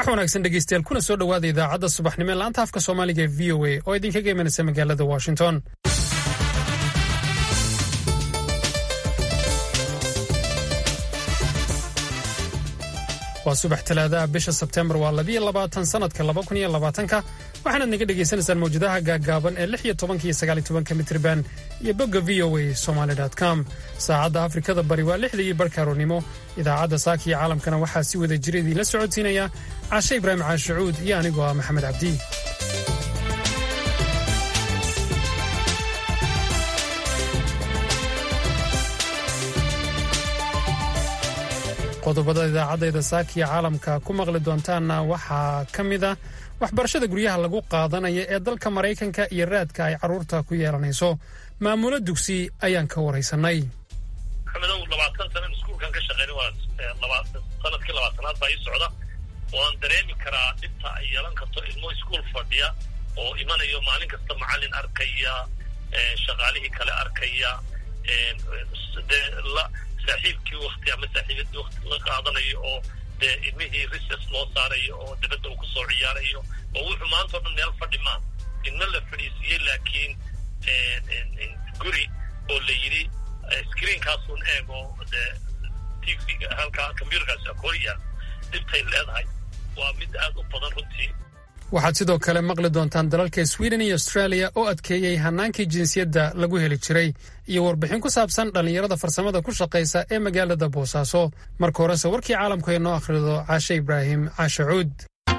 subax wanaagsan dhegeystayaal kuna soo dhowaada idaacadda subaxnimo ee laanta afka soomaaliga ee v o a oo idinkaga imanaysa magaalada washington waa subax talaadaha bisha sebteembar waa labiyo labaatan sanadka laba kun iyo labaatanka waxaanaad naga dhagaysanaysaan mawjadaha gaaggaaban ee lix iyo tobanka iyo sagaal iyo tobanka mitriban iyo bogga v o a somaly com saacadda afrikada bari waa lixda iyo barhka aroornimo idaacadda saaka iyo caalamkana waxaa si wada jira idiinla socodsiinaya caashe ibraahim caashacuud iyo anigoo ah maxamed cabdi qodobada idaacadayda saakiya caalamka ku maqli doontaanna waxaa ka mid a waxbarashada guryaha lagu qaadanaya ee dalka maraykanka iyo raadka ay carruurta ku yeelanayso maamulo dugsi ayaan ka waraysanay maxamedow labaatan sanan iskuulkan ka shaqeyn waa sanadkii labaatanaad baa ii socda waan dareemi karaa dhibta ay yeelan karto ilmo iskuul fadhiya oo imanayo maalin kasta macallin arkaya shaqaalihii kale arkaya saaxiibkii wakti ama saaxiibadii wakti la qaadanayo oo dee ilmihii rises loo saarayo oo dabadda uu kusoo ciyaarayo oo wuxuu maanta o dhan meel fadhi maa inna la fadhiisiiyey laakiin guri oo la yidhi screenkaasun eeg oo dee tvga halkaa combyuterkaasi akoriya dhibtay leedahay waa mid aad u badan runtii waxaad sidoo kale maqli doontaan dalalka sweden iyo australia oo adkeeyey hannaankii jinsiyadda lagu heli jiray iyo warbixin ku saabsan dhallinyarada farsamada ku shaqaysa ee magaalada boosaaso marka horese warkii caalamku ay noo akhrido caashe ibraahim caashe cuud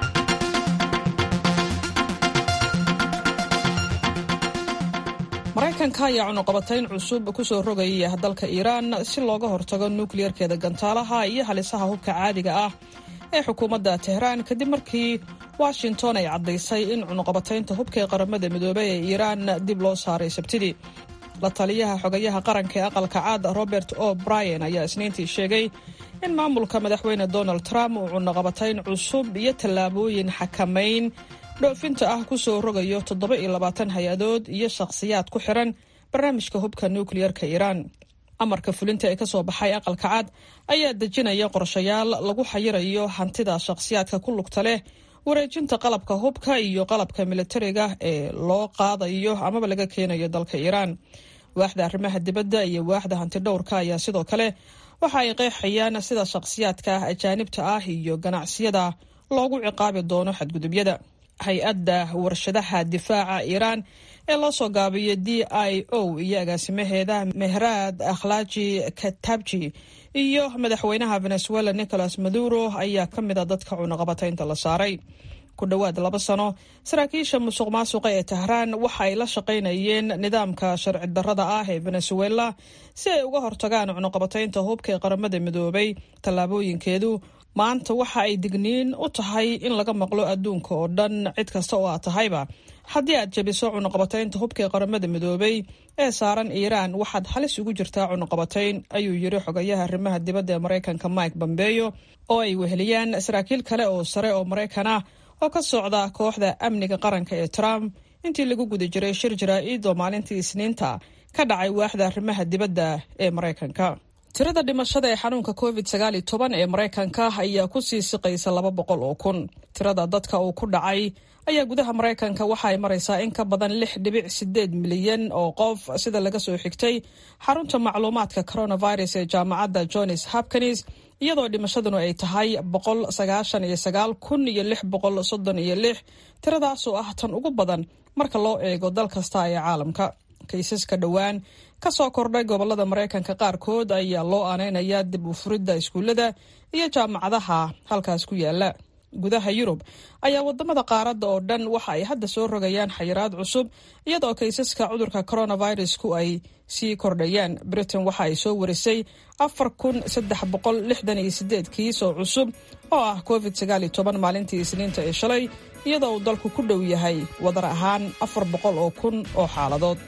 maraykanka ayaa cunuqabatayn cusub ku soo rogaya dalka iiraan si looga hortago nukliyarkeeda gantaalaha iyo halisaha hubka caadiga ah ee xukuumadda tehraan kadib markii washington ay caddaysay in cunuqabataynta hubka ee qaramada midoobey ee iiraan dib loo saaray sabtidii la taliyaha xogayaha qaranka ee aqalka caad robert o brien ayaa isniintii sheegay in maamulka madaxweyne donald trump uu cunuqabatayn cusub iyo tallaabooyin xakamayn dhoofinta ah ku soo rogayo toddoba iyo labaatan hay-adood iyo shakhsiyaad ku xiran barnaamijka hubka nukliyarka iiraan amarka fulinta ee ka soo baxay aqalka cad ayaa dejinaya qorshayaal lagu xayirayo hantida shakhsiyaadka ku lugta leh wareejinta qalabka hubka iyo qalabka militariga ee loo qaadayo amaba laga keenayo dalka iiraan waaxda arrimaha dibadda iyo waaxda hantidhowrka ayaa sidoo kale waxa ay qeexayaan sida shakhsiyaadka ajaanibta ah iyo ganacsiyada loogu ciqaabi doono xadgudubyada hay-adda warshadaha difaaca iiraan ee loo soo gaabiyo d i o iyo agaasimaheeda mehraad akhlaaji katabji iyo madaxweynaha venezuela nicolas maduro ayaa ka mid a dadka cunuqabataynta la saaray ku dhowaad laba sano saraakiisha musuq maasuqa ee tahraan waxa ay la shaqaynayeen nidaamka sharci darrada ah ee venezuela si ay uga hortagaan cunuqabataynta hubka ee qaramada midoobay tallaabooyinkeedu maanta waxa ay digniin u tahay in laga maqlo adduunka oo dhan cid kasta oo aad tahayba haddii aad jebiso cunuqabataynta hubka ee qaramada midoobay ee saaran iiraan waxaad halis ugu jirtaa cunuqabatayn ayuu yiri xogayaha arrimaha dibadda ee maraykanka mike bombeyo oo ay weheliyaan saraakiil kale oo sare oo maraykan ah oo ka socda kooxda amniga qaranka ee trump intii lagu guda jiray shir jaraa-id oo maalintii isniinta ka dhacay waaxda arrimaha dibadda ee maraykanka tirada dhimashada ee xanuunka covid sagaal iyo toban ee maraykanka ayaa ku sii siqaysa laba boqol oo kun tirada dadka uu ku dhacay ayaa gudaha maraykanka waxa ay maraysaa in ka badan lix dhibic sideed milyan oo qof sida laga soo xigtay xarunta macluumaadka coronavirus ee jaamacadda johns hopkins iyadoo dhimashaduna ay tahay boqol sagaashan iyo sagaal kun iyo lix boqol soddon iyo lix tiradaasoo ah tan ugu badan marka loo eego dal kasta ee caalamka kaysaska dhowaan ka soo kordhay gobolada maraykanka qaarkood ayaa loo aaneynaya dib u furidda iskuullada iyo jaamacadaha halkaas ku yaala gudaha yurub ayaa wadamada qaaradda oo dhan waxa ay hadda soo rogayaan xayiraad cusub iyadoo kaysaska cudurka coronavirusku ay sii kordhayaan britain waxa ay soo warisay afar kun saddex boqol lixdan iyo sideed kiis oo cusub oo ah covid sagaal iyo toban maalintii isniinta ee shalay iyadoo uu dalku ku dhow yahay wadar ahaan afar boqol oo kun oo xaaladood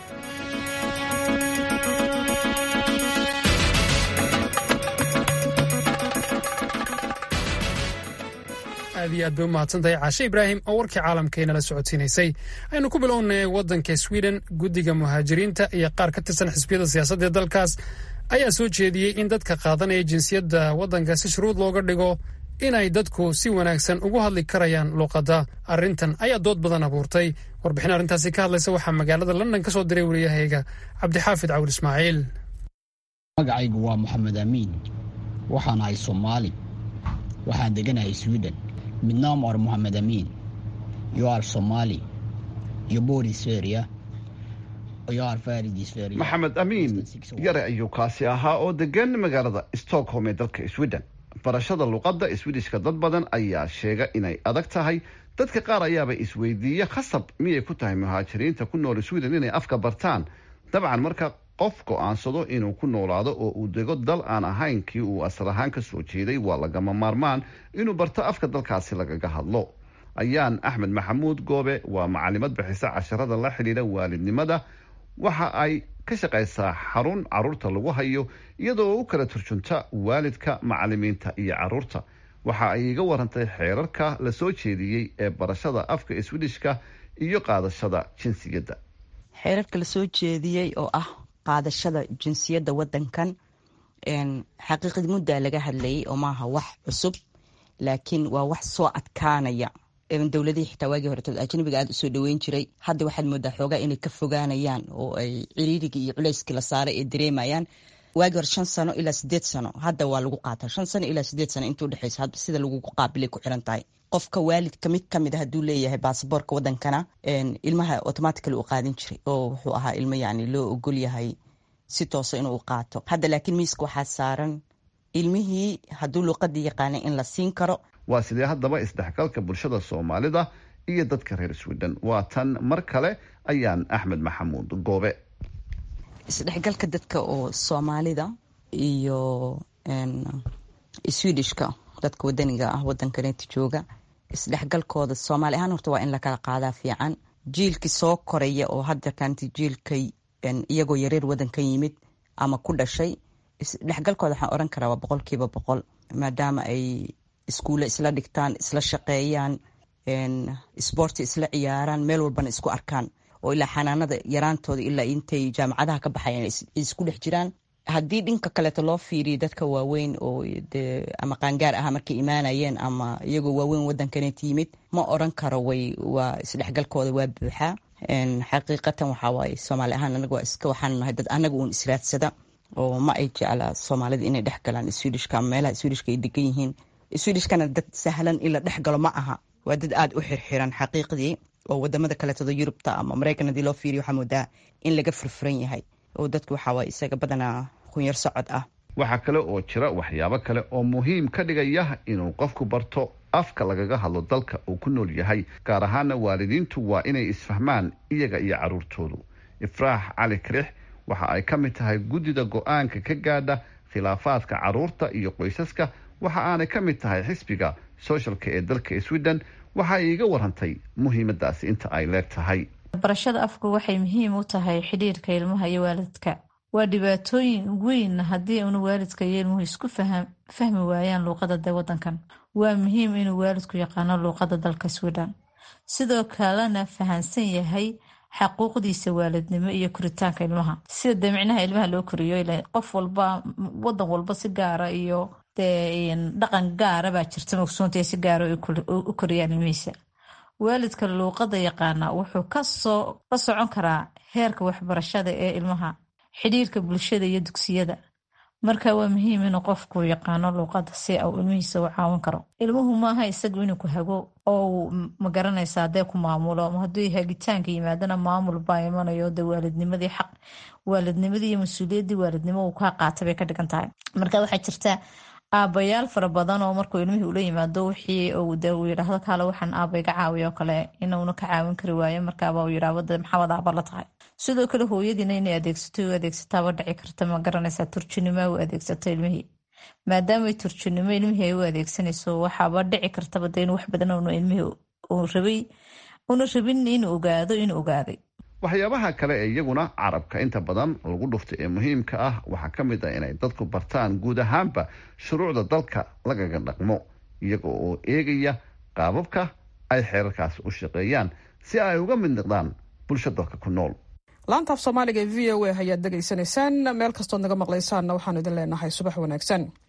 aad iyo aad bay u mahadsantahay caashe ibraahim oo warkii caalamkaynala socodsiinaysay aynu ku bilownay waddanka sweden guddiga muhaajiriinta iyo qaar ka tirsan xisbiyada siyaasadda ee dalkaas ayaa soo jeediyey in dadka qaadanaya jinsiyadda waddanka si shuruud looga dhigo inay dadku si wanaagsan ugu hadli karayaan luuqadda arrintan ayaa dood badan abuurtay warbixin arrintaasi ka hadlaysa waxaa magaalada london ka soo diray wariyahayga cabdixaafid cawil ismaaciil magacaygu waa moxamed amiin waxaan ahay soomaali waxaan deganahay sweden midnaam or moxamed amiin yo ar somaali yo borisferia maxamed amiin yare ayuu kaasi ahaa oo degan magaalada stockholm ee dalka sweden barashada luqadda swedishka dad badan ayaa sheega inay adag tahay dadka qaar ayaaba isweydiiya khasab miyay ku tahay muhaajiriinta ku nool sweden inay afka bartaan dabcan marka qof go-aansado inuu ku noolaado oo uu dego dal aan ahayn kii uu asal ahaan ka soo jeeday waa lagama maarmaan inuu barto afka dalkaasi lagaga hadlo ayaan axmed maxamuud goobe waa macalimad bixisa casharada la xidhiidha waalidnimada waxa ay ka shaqaysaa xarun caruurta lagu hayo iyadoo u kala turjunta waalidka macalimiinta iyo caruurta waxa ay iga warantay xeerarka la soo jeediyey ee barashada afka swedishka iyo qaadashada jinsiyadda xeerarka la soo jeediyey oo ah qaadashada jinsiyadda wadankan xaqiiqad muddaa laga hadlayay oo maaha wax cusub laakiin waa wax soo adkaanaya dowladihii xitaa waagii horetood ajnabiga aada usoo dhaweyn jiray hadda waxaad moodaa xoogaa inay ka fogaanayaan oo ay ciriirigii iyo culeyskii la saaray ay dareemayaan waagii hore shan sano ilaa sideed sano hadda waa lagu qaata shan sano ilaa sideed sano intuu dhexeysa hadba sida lagu qaabilay ku xiran tahay qofka waalidka mid kamid a hadduu leeyahay baasaboorka wadankana ilmaha automatically u qaadin jiray oo wuxuu ahaa ilmo yani loo ogol yahay si toosa inuu qaato hadda laakiin miiska waxaa saaran ilmihii hadduu luuqadii yaqaanay in la siin karo waa sidee haddaba isdhexgalka bulshada soomaalida iyo dadka reer sweden waa tan mar kale ayaan axmed maxamuud goobe isdhexgalka dadka oo soomaalida iyo swedishka dadka wadaniga ah wadankaneeta jooga isdhexgalkooda soomaali ahaan horta waa in lakala qaadaa fiican jiilkii soo koraya oo hadda kaanti jiilkay iyagoo yareer wadankan yimid ama ku dhashay isdhexgalkooda waxaan oran karaa waa boqolkiiba boqol maadaama ay iskuulle isla dhigtaan isla shaqeeyaan sboorti isla ciyaaraan meel walbana isku arkaan oo ilaa xanaanada yaraantooda ilaa intay jaamacadaha ka baxayan isku dhex jiraan haddii dhinka kaleeto loo fiiriyo dadka waaweyn oo de ama qaangaar aha markay imaanayeen ama iyagoo waaweyn wadankaneet yimid ma oran karo way waa isdhexgalkooda waa buuxaa xaqiiqatan waxaa waaye soomaali ahaan anaga waa iska waxaan nahay dad anaga uun israadsada oo ma ay jeclaa soomaalida inay dhex galaan swedishka ama meelaha swedishka ay degan yihiin swedishkana dad sahlan in la dhex galo ma aha waa dad aada u xirxiran xaqiiqdii oo wadamada kaleetoda yurubta ama maraykan hadii loo fiiriyo waxaa moodaa in laga furfuran yahay oo dadku waxaa waay isaga badanaa kunyar socod ah waxaa kale oo jira waxyaabo kale oo muhiim ka dhigaya inuu qofku barto afka lagaga hadlo dalka uu ku nool yahay gaar ahaana waalidiintu waa inay isfahmaan iyaga iyo caruurtoodu ifraax cali karix waxa ay ka mid tahay guddida go-aanka ka gaadha khilaafaadka caruurta iyo qoysaska waxa aanay ka mid tahay xisbiga sooshalka ee dalka sweden waxa ay iga warantay muhiimadaasi inta ay leeg tahay barashada afku waxay muhiim u tahay xidhiirka ilmaha iyo waalidka waa dhibaatooyin weyn haddii una waalidka iyo ilmuhu isku fahmi waayaan luuqada de wadankan waa muhiim inuu waalidku yaqaano luuqada dalka sweden sidoo kalena fahansan yahay xaquuqdiisa waalidnimo iyo koritaanka ilmaha sida dee micnaha ilmaha loo koriyo qof walba wadan walba si gaara iyo dee dhaqan gaara baa jirta mogsoonta si gaara u koriyaan ilmihiisa waalidka luuqada yaqaana wuxuu kasoo la socon karaa heerka waxbarashada ee ilmaha xidhiirka bulshada iyo dugsiyada marka waa muhiim inuu qofku yaqaano luuqada si uu ilmihiisa u caawin karo ilmuhu maaha isagu inuu ku hago oo magaranaysa hadee ku maamulo haddii hagitaanka yimaadana maamul baa imanayo de waalidnimadii xaq waalidnimadii iyo mas-uuliyaddii waalidnimo uu kaa qaata bay ka dhigan tahay marka waxaa jirta aabayaal fara badan oo markuu ilmihii ula yimaado wixii de uu yidhaahdo kaale waxaan aaba iga caawiya oo kale inuuna ka caawin kari waayo markaaba uu yidhaahdo de maxaad aaba la tahay sidoo kale hooyadiina inay adeegsato u adeegsataaba dhici karta ma garanaysaa turjinimo u adeegsato ilmihii maadaamay turjinimo ilmihii ay u adeegsanayso waxaaba dhici kartaba de in wax badan una ilmihii rabay una rabin inuu ogaado inuu ogaaday waxyaabaha kale ee iyaguna carabka inta badan lagu dhufta ee muhiimka ah waxaa ka mid ah inay dadku bartaan guud ahaanba shuruucda dalka lagaga dhaqmo iyaga oo eegaya qaababka ay xeerarkaas u shaqeeyaan si ay uga mid noqdaan bulsho dalka ku nool laantaaf soomaaliga e v o a ayaad degaysanaysaan meel kastood naga maqlaysaanna waxaanu idin leenahay subax wanaagsan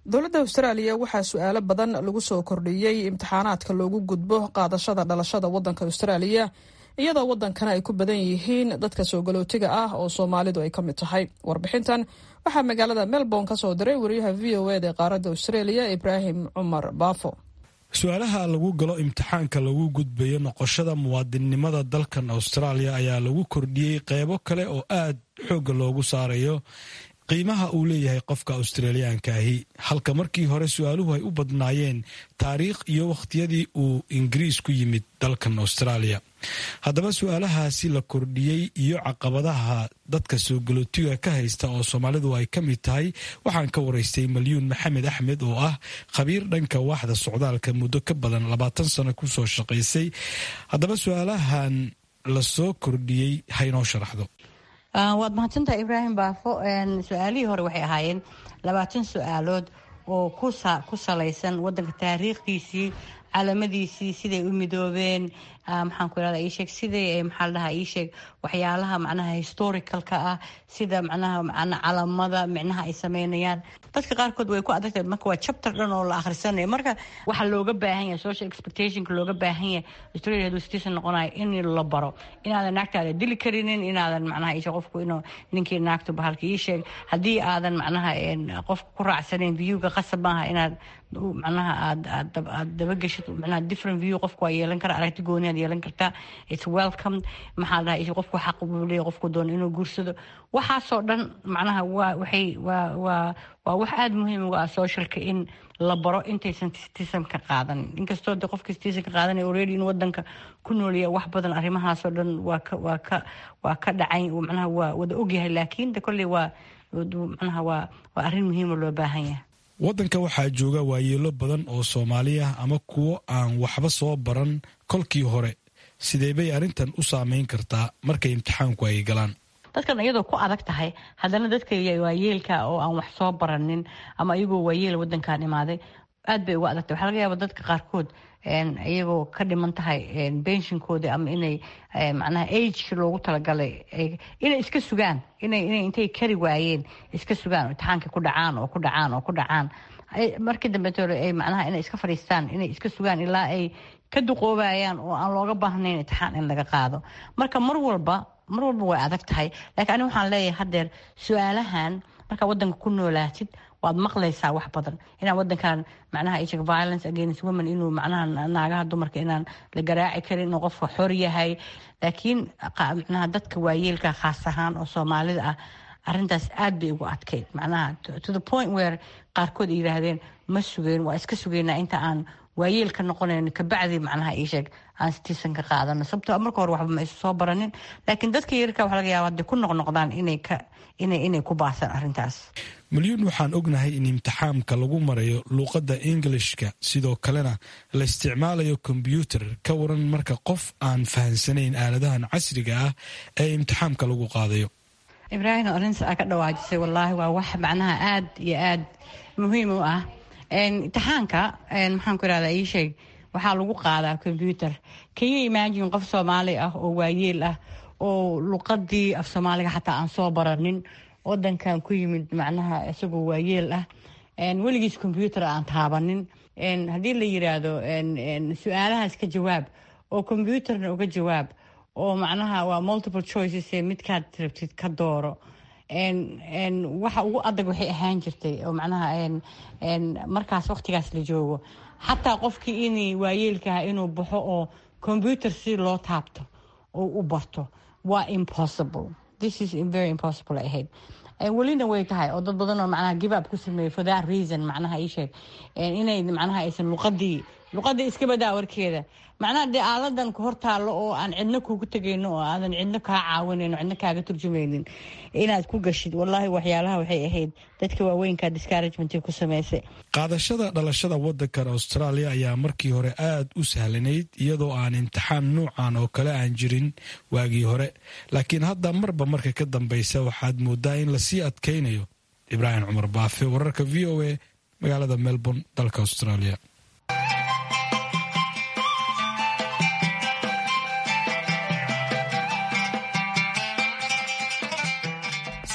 dowladda austraaliya waxaa su-aalo badan lagu soo kordhiyey imtixaanaadka loogu gudbo qaadashada dhalashada waddanka austraaliya iyadoo waddankana ay ku badan yihiin dadka soo galootiga ah oo soomaalidu ay ka mid tahay warbixintan waxaa magaalada melbourne ka soo diray wariyaha v o eda ee qaaradda australia ibraahim cumar baafo su-aalaha lagu galo imtixaanka lagu gudbayo noqoshada muwaadinnimada dalkan austraaliya ayaa lagu kordhiyey qeybo kale oo aad xoogga loogu saarayo qiimaha uu leeyahay qofka australiyaanka ahi halka markii hore su-aaluhu ay u badnaayeen taariikh iyo wakhtiyadii uu ingiriis ku yimid dalkan austraaliya haddaba su-aalahaasi la kordhiyey iyo caqabadaha dadka soo galootiga ka haysta oo soomaalidu ay ka mid tahay waxaan ka waraystay malyuun maxamed axmed oo ah khabiir dhanka waaxda socdaalka muddo ka badan labaatan sano kusoo shaqaysay haddaba su-aalahan la soo kordhiyey haynoo sharaxdo waad mahadsantaha ibraahim baafo su-aalihii hore waxay ahaayeen labaatan su-aalood oo ku salaysan wadanka taariikhdiisii calamadiisii siday u midoobeen maxaan ku irahda iisheeg siday maxaa ladhahaa iisheeg waxyaalaha macnaha historicalka ah sida macnaha macna calamada micnaha ay sameynayaan dadka qaarkood way ku adagtahay marka waa chapter dhan oo la akhrisanayo marka waxaa looga baahan yahay social expectationka looga baahan yahay australia haduu citizen noqonayo in la baro inaadan naagtaada dili karinin inaadan macnaha iisheeg qofku inuu ninkii naagtu bahalka iisheeg haddii aadan macnaha qofka ku raacsanayn viewga qasab maaha inaad macnaha aad aad dabageshid macnaha different view qofku waa yeelan kara aragti gooni aad yeelan kartaa it's welcome maxaa la dhahaa qofku xaq buu leeyahay qofku doono inuu guursado waxaasoo dhan macnaha waa waxay waa waa waa wax aada muhiim uga ah socialka in la baro intaysan citizenka qaadanin inkastoo de qofka citizenka qaadanay already in wadanka ku noolaya wax badan arrimahaasoo dhan waa ka waa ka waa ka dhacay macnaha waa wada ogyahay laakiin de kolley waa macnaha waa waa arrin muhiima loo baahan yahay waddanka waxaa jooga waayeelo badan oo soomaali ah ama kuwo aan waxba soo baran kolkii hore sidee bay arrintan u saameyn kartaa markay imtixaanku ay galaan dadkan iyadoo ku adag tahay haddana dadka waayeelka oo aan wax soo baranin ama iyagoo waayeel wadankan imaaday aad bay uga adagtahay waxaa laga yaaba dadka qaarkood iyagoo ka dhiman tahay benshinkooda ama inay macnaha ageka loogu talagalay inay iska sugaan inay inay intay kari waayeen iska sugaan imtixaanka ku dhacaan oo ku dhacaan oo ku dhacaan markii dambeetole ay macnaha inay iska fadhiistaan inay iska sugaan ilaa ay ka duqoobayaan oo aan looga baahnayn imtixaan in laga qaado marka mar walba mar walba way adag tahay laakiin aniga waxaan leeyahay haddeer su-aalahan markaa wadanka ku noolaatid waad maqlaysaa wax badan inaan wadankan macnaha isheg violence against women inuu macnaha naagaha dumarka inaan la garaaci karin inuu qofka xor yahay laakiin macnaha dadka waayeelka khaas ahaan oo soomaalida ah arrintaas aad bay ugu adkeyd macnaha to the point where qaarkood ay yidhaahdeen ma sugeen waa iska sugeynaa inta aan waayeel ka noqonayn kabacdi macnaha iisheeg aan citizen ka qaadano sababtoo marka hore waxba ma isu soo baranin laakiin dadka yarka waxa laga yaaba hadday ku noqnoqdaan inay ka inay inay ku baasaan arrintaas milyuun waxaan ognahay in imtixaamka lagu marayo luuqadda englishka sidoo kalena la isticmaalayo kombyuutar ka waran marka qof aan fahansanayn aaladahan casriga ah ee imtixaamka lagu qaadayo ibraahim arrintaas aa ka dhawaajisay wallaahi waa wax macnaha aad iyo aad muhiim u ah imtixaanka maxaan ku irahdaa ii sheeg waxaa lagu qaadaa combyuter can you imagine qof soomaali ah oo waayeel ah oo luqadii af soomaaliga xataa aan soo baranin wadankan ku yimid macnaha isagoo waayeel ah weligiis combyuter aan taabanin haddii la yiraahdo su-aalahaas ka jawaab oo combyuterna uga jawaab oo macnaha waa multiple choices ee midkaad rabtid ka dooro waxa ugu adag waxay ahaan jirtay oo macnaha markaas waqtigaas la joogo xataa qofkii in waayeelkaha inuu baxo oo combyuter si loo taabto oo u barto waa impossible this is very impossible ay ahayd welina way tahay oo dad badan oo macnaha give up ku sameeyey for that reason macnaha ii sheeg inay macnaha aysan luqadii luqadii iska badaa warkeeda macnaha dee aaladan ku hortaallo oo aan cidno kugu tegayno oo aadan cidno kaa caawinayno cidno kaaga turjumaynin inaad ku gashid wallaahi waxyaalaha waxay ahayd dadka waaweynka discouragement ku samaysay qaadashada dhalashada wadankan australia ayaa markii hore aad u sahlanayd iyadoo aan imtixaan nuucan oo kale aan jirin waagii hore laakiin hadda marba marka ka dambeysa waxaad moodaa in lasii adkaynayo ibraahim cumar baafe wararka v o a magaalada melbourne dalka australia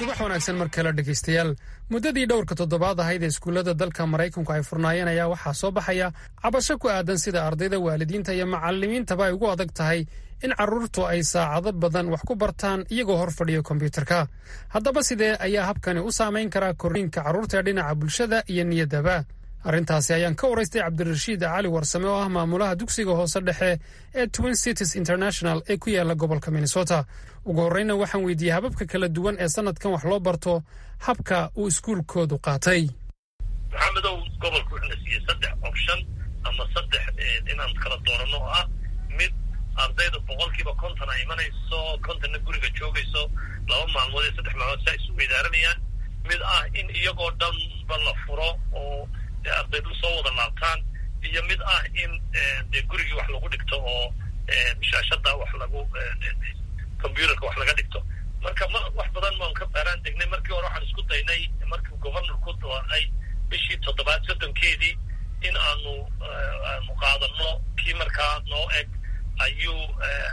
subax wanaagsan mar kale dhegaystayaal muddadii dhowrka toddobaad ahayd ee iskuullada dalka maraykanku ay furnaayeen ayaa waxaa soo baxaya cabasho ku aadan sida ardayda waalidiinta iyo macallimiintaba ay ugu adag tahay in carruurtu ay saacado badan wax ku bartaan iyagoo hor fadhiyo kombyuutarka haddaba sidee ayaa habkani u saamayn karaa korriinka carruurta ee dhinaca bulshada iyo niyaddaba arrintaasi ayaan ka waraystay cabdirashiid cali warsame oo ah maamulaha dugsiga hoose dhexe ee twin cities international ee ku yaala gobolka minnesota ugu horreyna waxaan weydiiyey hababka kala duwan ee sanadkan wax loo barto habka uu iskuulkoodu qaatay maxamedow gobolku wuxuuna siiyey saddex option ama saddex inaan kala dooranno oo ah mid ardayda boqolkiiba konton ay imanayso kontonna guriga joogayso laba maalmood iyo saddex maalmood si ay isu weydaaranayaan mid ah in iyagoo dhanba la furo oo ardaydu soo wada laabtaan iyo mid ah in dee gurigii wax lagu dhigto oo shaashada wax lagu computerka wax laga dhigto marka ma wax badan maan ka baaraan degnay markii hore waxaan isku daynay markii governorku doonay bishii toddobaad soddonkeedii in aanu aanu qaadano kii markaa noo eg ayuu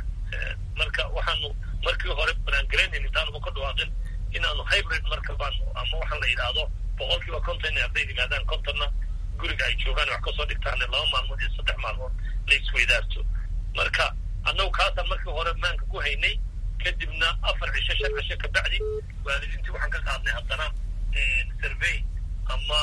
marka waxaanu markii hore banaangaraynayna intaanuba ka dhawaaqin in aanu hybrid marka baanu ama waxaa la yidhaahdo boqolkiiba konton inay ardayd yimaadaan kontonna guriga ay joogaan wax kasoo dhigtaan laba maalmood iyo saddex maalmood la isweydaarto marka annagu kaasaan markii hore maanka ku haynay kadibna afar cisho shan cisho kabacdi waalidiintii waxaan ka qaadnay haddana survey ama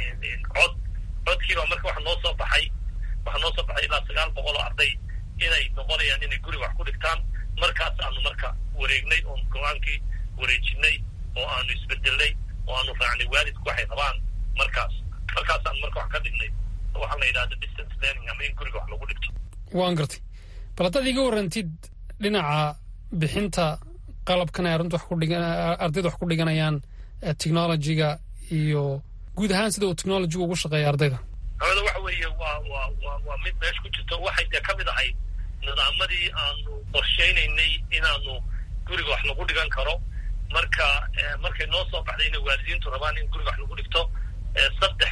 cod codkiiba marka waxa noo soo baxay waxaa noo soo baxay ilaa sagaal boqol oo arday inay noqonayaan inay guriga wax ku dhigtaan markaas aanu marka wareegnay oon go-aankii wareejinay oo aanu isbedelnay oo aanu raacnay waalidku waxay rabaan markaas markaasaan marka wax ka dhignay waxaa la yidhahda distance learning ama in guriga wax lagu dhigto waan gartay bal haddaad iga warrantid dhinaca bixinta qalabkan ay arrintu wax ku dhigan ardayda wax ku dhiganayaan technologyga iyo guud ahaan sida uu technologygu ugu shaqeeya ardayda hawada waxa weeye waa waa waa waa mid meesha ku jirto waxay dee ka mid ahayd nidaamadii aanu qorshaynaynay inaanu guriga wax lagu dhigan karo marka markay noo soo baxday inay waalidiintu rabaan in guriga wax lagu dhigto saddex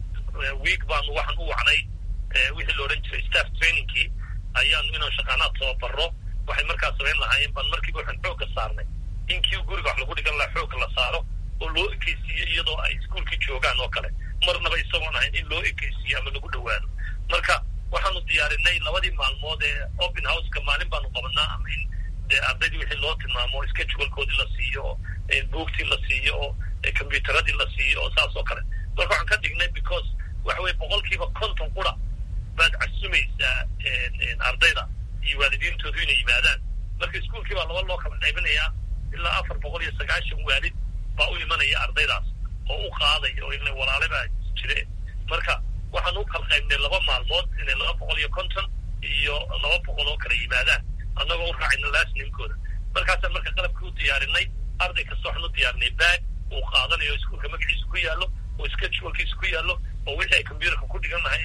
week baanu waxaan u wacnay wixii la odhan jiray staff trainingkii ayaanu inaan shaqaanaad tababaro waxay markaas samayn lahaayeen baan markiiba waxaan xoogga saarnay in kii guriga wax lagu dhigan lahaa xoogga la saaro oo loo ekeysiiyo iyadoo ay iskuolkii joogaan oo kale marnaba isagoon ahayn in loo ekeysiiyo ama lagu dhowaado marka waxaanu diyaarinay labadii maalmood ee open houseka maalin baanu qabanaa ama in dee ardaydii wixii loo tilmaamo schedulkoodii la siiyo oo buugtii la siiyo oo combyuteradii la siiyo oo saas oo kale marka waxaan ka dhignay because waxa weye boqolkiiba konton qura baad casumaysaa ardayda iyo waalidiintoodu inay yimaadaan marka iskuolkii baa laba loo kala qaybinayaa ilaa afar boqol iyo sagaashan waalid baa u imanaya ardaydaas oo u qaadaya oo ila walaale baa jire marka waxaan u kala qaybnay laba maalmood inay laba boqol iyo konton iyo laba boqol oo kala yimaadaan annagoo u raacayna lasnimkooda markaasaan marka qalabkii u diyaarinay arday kasta waxaan u diyaarinay baag uu qaadanayo iskuolka magaciisa ku yaallo oo schedulkiisa ku yaallo oo wixii ay combyuterka ku dhigan lahay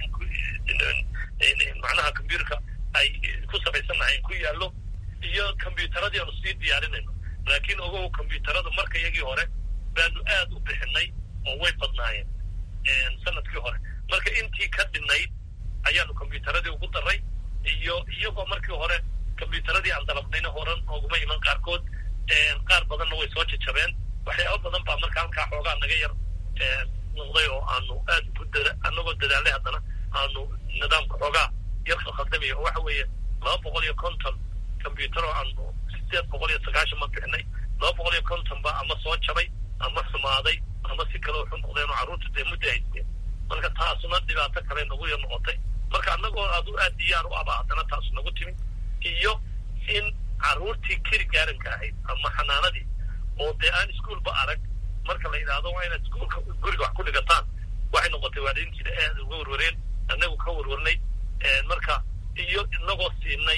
macnaha combyuterka ay ku samaysan lahayn ku yaallo iyo combyuteradii aanu sii diyaarinayno laakiin ogow combyuterada marka iyagii hore baanu aad u bixinay oo way badnaayeen sanadkii hore marka intii ka dhinayd ayaanu combyuteradii ugu daray iyo iyagoo markii hore combyuteradii aan dalabnayna horan ooguma iman qaarkood qaar badanna way soo jajabeen waxyaaba badan baa marka halkaa xoogaa naga yar noqday oo aanu aad ku dada anagoo dadaalay haddana aanu nidaamka xoogaa yar khaldamaya oo waxa weeye laba boqol iyo konton combyuter oo aanu sideed boqol iyo sagaashan ma bixinay laba boqol iyo konton ba ama soo jabay ama xumaaday ama si kale waxu noqdeen oo carruurta dee mudda haysteen marka taasuna dhibaato kale nagu yar noqotay marka annagoo adu aad diyaar u aba haddana taas nagu timi iyo in carruurtii keri gaaranka ahayd ama xanaanadii oo dee aan iskuolba arag marka la yidhaahdo waa inaad iskuolka guriga wax ku dhigataan waxay noqotay waalidiintiina aad uga warwareen annagu ka warwarnay marka iyo inagoo siinay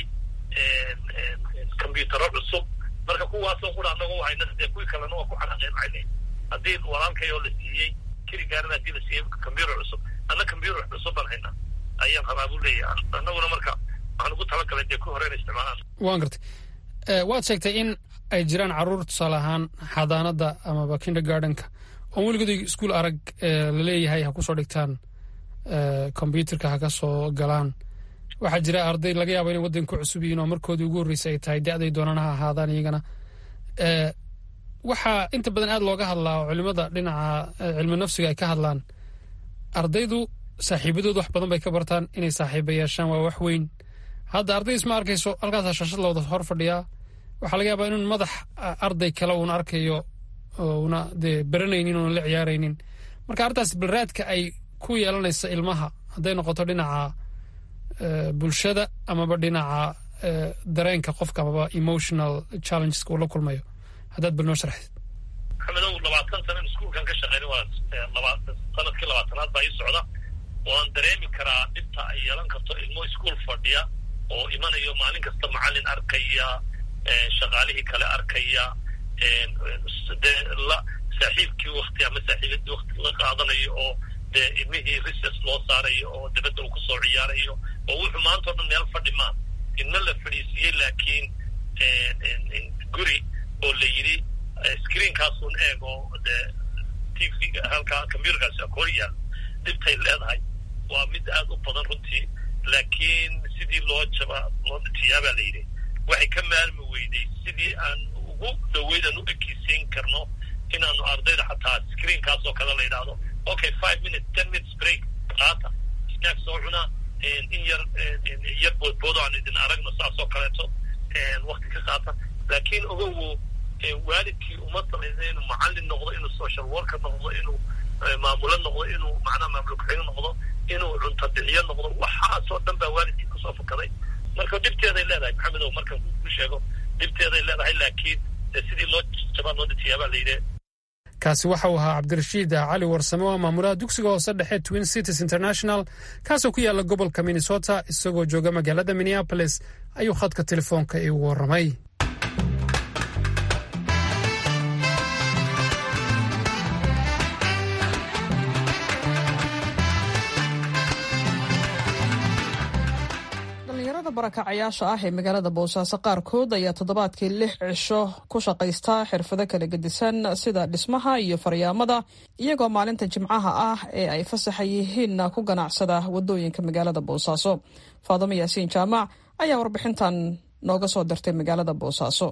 combyutero cusub marka kuwaasoo qura annagoo hayna dee kuwii kalena waa ku xanaaqeynayna haddii walaalkayoo la siiyey keri gaaran haddii la siiyey combyuter cusub anna combyuter cusub baan haynaa ayaan rabaa buu leeyahay annaguna marka waxaan ugu talagalay dee ku hore ina isticmaalaan waan gartay waad sheegtay in ay jiraan carruur tusaale ahaan xadaanada amaba kindergardenka oon weligood iskuol arag laleeyahay ha kusoo dhigtaan combyuterka ha ka soo galaan waxaa jira arday laga yaabo inay waddanka ku cusub yihiin oo markoodii ugu horreysay ay tahay da-day doonaan ha ahaadaan iyagana waxaa inta badan aada looga hadlaa oo culimada dhinaca cilmi nafsiga ay ka hadlaan ardaydu saaxiibadood wax badan bay ka bartaan inay saaxiiba yeeshaan waa wax weyn hadda arday isma arkayso halkaasaa shashad looda hor fadhiyaa waxaa laga yaabaa inun madax arday kale uuna arkayo una dee baranaynin una la ciyaaraynin marka arrintaas balraadka ay ku yeelanaysa ilmaha hadday noqoto dhinaca bulshada amaba dhinaca dareenka qofka amaba emotional challengeska uu la kulmayo haddaad bal noo sharxid maxamedow labaatan sanan iskuulkan ka shaqeyn waa sanadkii labaatanaad baa ii socda waan dareemi karaa dhibta ay yeelan karto ilmo iskuol fadhiya oo imanayo maalin kasta macalin arkaya shaqaalihii kale arkaya dee la saaxiibkii wakti ama saaxiibadii wakti la qaadanayo oo dee ilmihii rises loo saarayo oo dabadda uu kusoo ciyaarayo oo wuxuu maanta o dhan meel fadhi maa ilmo la fadhiisiiyey laakiin guri oo la yidhi screenkaasun eeg oo dee tvga halkaa computerkaasi akoor yaal dhibtay leedahay waa mid aada u badan runtii laakiin sidii loo jaba loo tiyaabaa la yidhi waxay ka maalmi weyday sidii aan ugu dhaweyd aan u ekeysiin karno inaanu ardayda xataa screenkaas oo kale la yidhaahdo okay five minutes ten minutes break qaata snack soo cuna in yar yar boodboodo aan idin aragno saas oo kaleeto wakti ka qaata laakiin ogowo waalidkii uma samaysa inuu macallin noqdo inuu social worker noqdo inuu maamulo noqdo inuu macnaha maamul ku-xigno noqdo inuu cunto bixiyo noqdo waxaasoo dhan baa waalidkii kusoo fukaday marka dhibteeday leedahay maxamedow markan ku sheego dhibteeday leedahay laakiin sidii loo jabaa loo dhitiyaabaa la yidhi kaasi waxa uu ahaa cabdirashiid cali warsame oo maamulaha dugsiga hoose dhexe twin cities international kaasoo ku yaala gobolka minnesota isagoo jooga magaalada minneapolis ayuu khadka telefoonka iigu warramay barakacayaasha ah ee magaalada boosaaso qaarkood ayaa toddobaadkii lix cisho ku shaqaysta xirfado kala gedisan sida dhismaha iyo faryaamada iyagoo maalinta jimcaha ah ee ay fasaxa yihiinna ku ganacsada wadooyinka magaalada boosaaso faadamo yaasiin jaamac ayaa warbixintan nooga soo dirtay magaalada boosaaso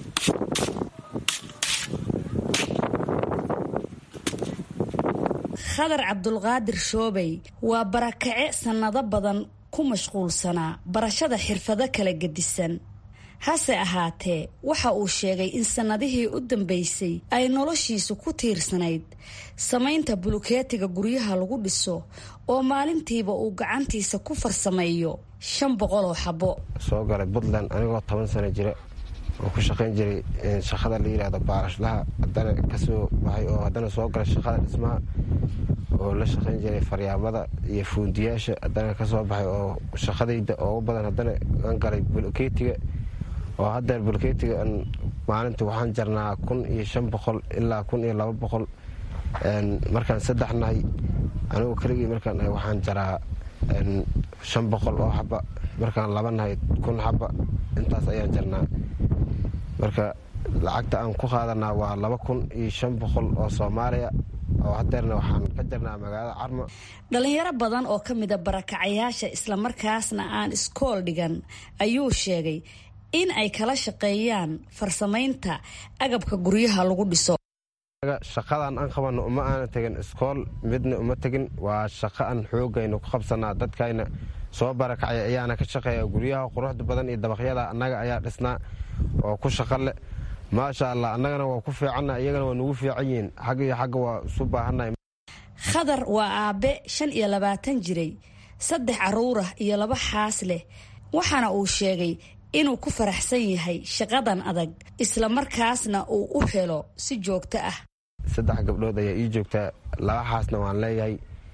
khadar cabdulqaadir shoobey waa barakace sannado badan ku mashquulsanaa barashada xirfado kala gedisan hase ahaatee waxa uu sheegay in sannadihii u dambeysay ay noloshiisu ku tiirsanayd samaynta bulukeetiga guryaha lagu dhiso oo maalintiiba uu gacantiisa ku farsameeyo shan boqol oo xabo soo galay puntland anigoo toban sano jira oo ku shaqayn jiray shaqada la yidhaahdo baalashlaha haddana kasoo baxay oo haddana soo galay shaqada dhismaha oo la shaqayn jiray faryaamada iyo fuundiyaasha haddana kasoo baxay oo shaqadayda oogu badan haddana aan galay bulkeetiga oo haddeer bulkeetiga maalinta waxaan jarnaa kun iyo shan boqol ilaa kun iyo laba boqol markaan saddex nahay anigu keligii markaan nahay waxaan jaraa shan boqol oo xaba markaan laba nahay kun xaba intaas ayaan jarnaa marka lacagta aan ku qaadanaa waa laba kun iyo shan boqol oo soomaaliya oo hadeerna waxaan ka jarnaa magaalada carmo dhalinyaro badan oo ka mida barakacayaasha islamarkaasna aan iskool dhigan ayuu sheegay in ay kala shaqeeyaan farsamaynta agabka guryaha lagu dhiso shaqadan aan qabano uma aana tegin iskool midna uma tegin waa shaqo aan xoogayna ku qabsanaa dadkayna soo barakacay ayaana ka shaqeeya guryaha quruxda badan iyo dabaqyada annaga ayaa dhisnaa oo ku shaqo leh maasha allah annagana waa ku fiicanna iyagana waa nugu fiican yihiin xagga iyo xagga waa isu baahannahay khadar waa aabe shan iyo labaatan jiray saddex caruurah iyo laba xaas leh waxaana uu sheegay inuu ku faraxsan yahay shaqadan adag isla markaasna uu u helo si joogto ah saddex gabdhood ayaa ii joogtaa laba xaasna waan leeyahay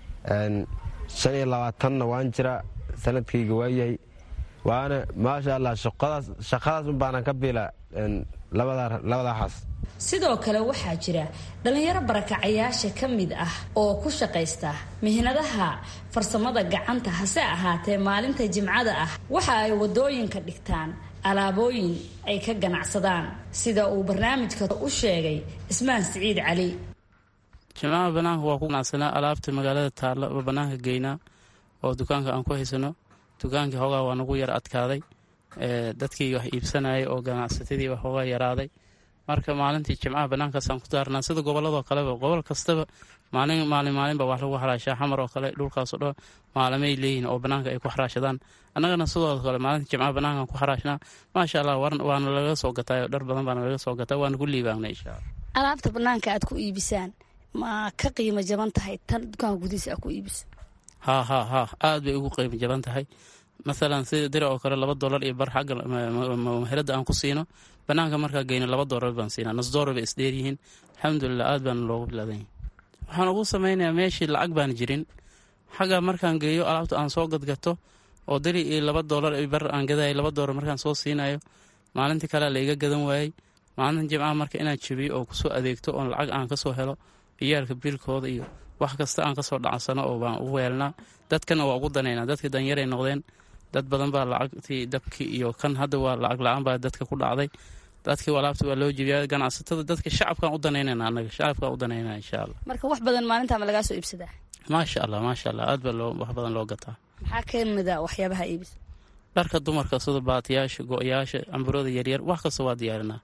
shan iyo labaatanna waan jiraa sanadkayga waayahay waana maasha allah shaqadaas un baanan ka biilaa labadaa xaas sidoo kale waxaa jira dhallinyaro barakacayaasha ka mid ah oo ku shaqaysta mihnadaha farsamada gacanta hase ahaatee maalinta jimcada ah waxa ay wadooyinka dhigtaan alaabooyin ay ka ganacsadaan sida uu barnaamijka u sheegay ismaan siciid cali jimcaha banaanka waa ku ganacsanaa alaabta magaalada taalla oo banaanka geynaa oo dukaanka aan ku haysano dukaankii hoogaa waa nagu yar adkaaday dadkii wax iibsanayay oo ganacsatadii wax hoogaa yaraaday marka maalintii jimcaha banaankaasaan ku daarnaa sida goboladoo kaleba gobol kastaba maalin maalin maalinba wax lagu xaraashaa xamar oo kale dhulkaasoo dhan maalamay leeyihin oo banaanka ay ku xaraashadaan annagana sidoo kale maalinta jimcaha banaankaan ku xaraashnaa maasha allah waana laga soo gatay dhar badan baana laga soo gataa waana ku liibaanay insha allah alaabta banaanka aad ku iibisaan ma ka qiimo jaban tahay tan dukaanka gudihiisa aad ku iibiso haa haa haa aad bay ugu qiimo jaban tahay masalan sida dira oo kale laba dolar iyo bar xagga maherada aan ku siino banaanka markaa geyno laba dolar baan siinaa nus dolar bay isdheeryihiin alxamdulilah aad baana loogu bilaadanya waxaan ugu samaynayaa meeshii lacag baan jirin xagga markaan geeyo alaabta aan soo gadgato oo diri iyo laba dolar iyo bar aan gadayo laba dolar markaan soo siinayo maalintii kalea la iga gadan waayey maalinta jimcaha marka inaad jabiyo oo kusoo adeegto oon lacag aan kasoo helo iyaalka biilkooda iyo wax kasta aan kasoo dhacsano oo baan u weelnaa dadkana waa ugu danaynaa dadkii danyaray noqdeen dad badan baa lacagtii dabkii iyo kan hadda waa lacag la-aan baa dadka ku dhacday dadkii alaabta waa loo jebiyaa ganacsatada dadka shacabkaan u danaynana anaga shacabkaan u danaynana insha allah marka wax badan maalintaa ma lagaa soo iibsadaa maasha allah maasha allah aad baa loo wax badan loo gataa maxaa ka mida waxyaabaha iibisa dharka dumarka sida baatiyaasha go-yaasha camburada yaryar wax kasta waa diyaarinaa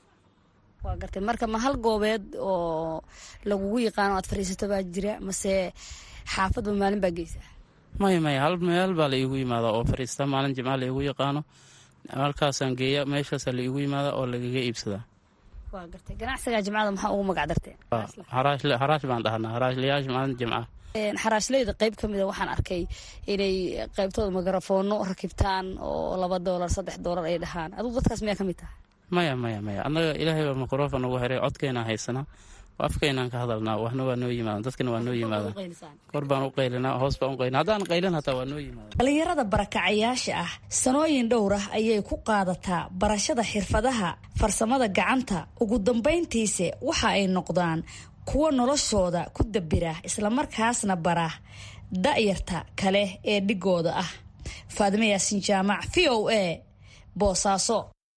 waa gartay marka ma hal goobeed oo lagugu yaqaano aad fadhiisato baa jira mase xaafadba maalin baa geysaa maya maya hal meel baa la iigu yimaadaa oo fadhiistaa maalin jimca la iigu yaqaano halkaasaan geeya meeshaasaa la iigu yimaadaa oo lagaga iibsadaa waa gartay ganacsiga jimcada maxaa ugu magac darteen haraash baan dhahnaa haraashlayaasha maalin jimca xaraashleyda qeyb ka mida waxaan arkay inay qeybtooda mikrofoono rakibtaan oo laba doolar saddex doolar ay dhahaan adugu dadkaas miyaa ka mid taha maya maya maya annaga ilaahay baa mikrofon ugu heray codkeenaa haysanaa afkeenaan ka hadalnaa waxna waa noo yimaada dadkana waa noo yimaada kor baan u qaylinaa hoos baan u qaylina haddaan qaylin hataa waa noo yimaada dhalinyarada barakacayaasha ah sanooyin dhowr ah ayay ku qaadataa barashada xirfadaha farsamada gacanta ugu dambayntiise waxa ay noqdaan kuwa noloshooda ku dabira islamarkaasna bara da'yarta kale ee dhigooda ah faadime yaasin jaamac v o a boosaaso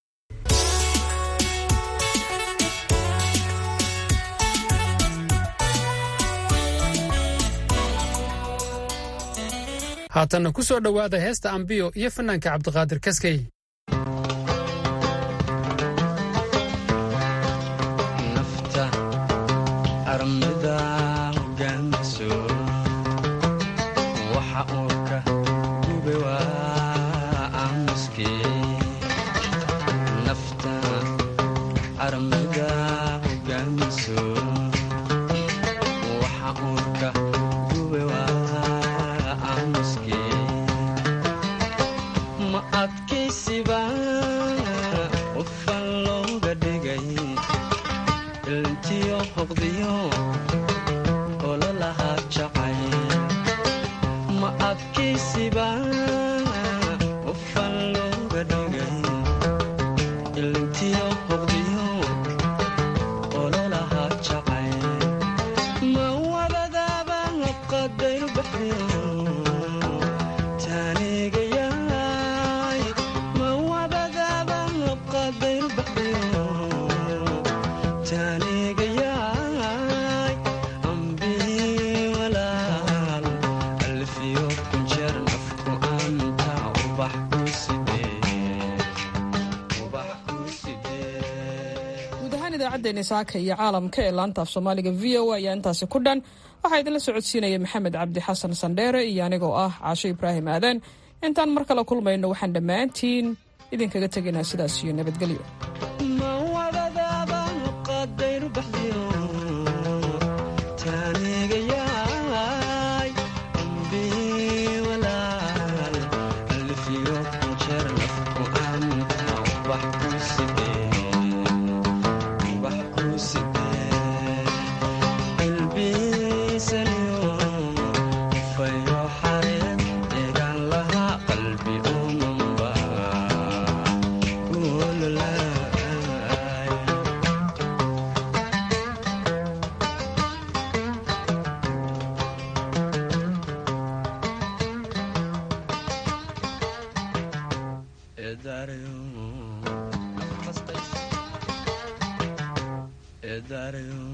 haatanna ku soo dhowaada heesta ambiyo iyo fanaanka cabdiqaadir kaskey nafta armida hogaanso waxa uu ka gube waa aamuske nafta armida hogaanso waxa uu ka gube waa aamuske ma adkaysiba qofan looga dhigay ilntiyo hoqdiyo ololahaa jacay ma adkaysiba qofan looga dhigay ilntiyo hoqdiyo ololahaa jacay ma wabadaaba qadayru baxdiyo taanigayaay ma wabadaaba qadayru baxdiyo taanigayaay ambii walaal alfiyo kunjeer nafku anta ubax ku sidee ubax ku sidee guud ahaan idaacaddeenni saaka iyo caalamka ee laanta af soomaaliga v o a ayaa intaasi ku dhan waxaa idinla socodsiinaya maxamed cabdi xasan sandheere iyo anigoo ah caasho ibraahim aadan intaan mar kale kulmayno waxaan dhammaantiin idinkaga tegaynaa sidaas iyo nabadgelyo ma wabadaaba qadayru baxdiyo taanigayaay ambii walaal alfiyo kunjeer nafku anta ubax ku sidee ubax ku sidee qalbiisaniyo fayo xareed deegaan lahaa qalbi umanba ulalaay edaarayo